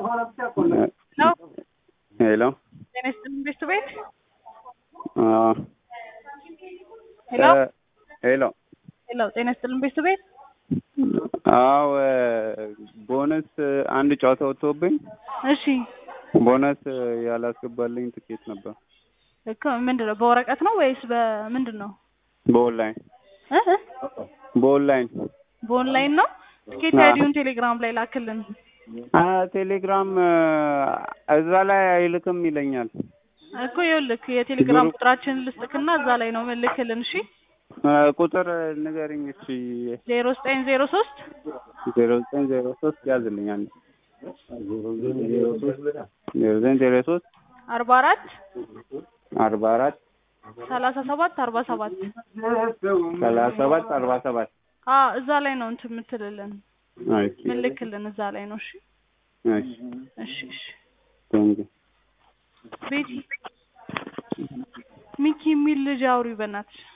ሄሎ ጤና ይስጥልኝ ቤቱ ቤት አዎ ሄሎ እ ሄሎ ሄሎ ጤና ይስጥልኝ ቤቱ ቤት አዎ ቦነስ አንድ ጨዋታ ወጥቶብኝ እሺ ቦነስ ያላስገባልኝ ትኬት ነበር እኮ ምንድን ነው በወረቀት ነው ወይስ በምንድን ነው በኦንላይን እ እ በኦንላይን በኦንላይን ነው ትኬት አዎ። አይዲውን ቴሌግራም ላይ ላክልን አ ቴሌግራም እዛ ላይ አይልክም ይለኛል እኮ ይኸውልህ የቴሌግራም ችግሩ- ቁጥራችንን ልስጥክና እዛ ላይ ነው ምልክልን እሺ እ ቁጥር ንገሪኝ እሺ ዜሮ ዘጠኝ ዜሮ ሶስት ዜሮ ዘጠኝ ዜሮ ሶስት ያዝልኝ አንድ ዜሮ ዘጠኝ ዜሮ ሶስት አርባ አራት አርባ አራት ሰላሳ ሰባት አርባ ሰባት ሰላሳ ሰባት አርባ ሰባት አ እዛ ላይ ነው እንትን የምትልልን እሺ ምልክልን እዛ ላይ ነው እሺ እሺ እሺ እሺ ቴንኪው ቤቲ ሚኪ የሚል ልጅ አውሪ በእናትሽ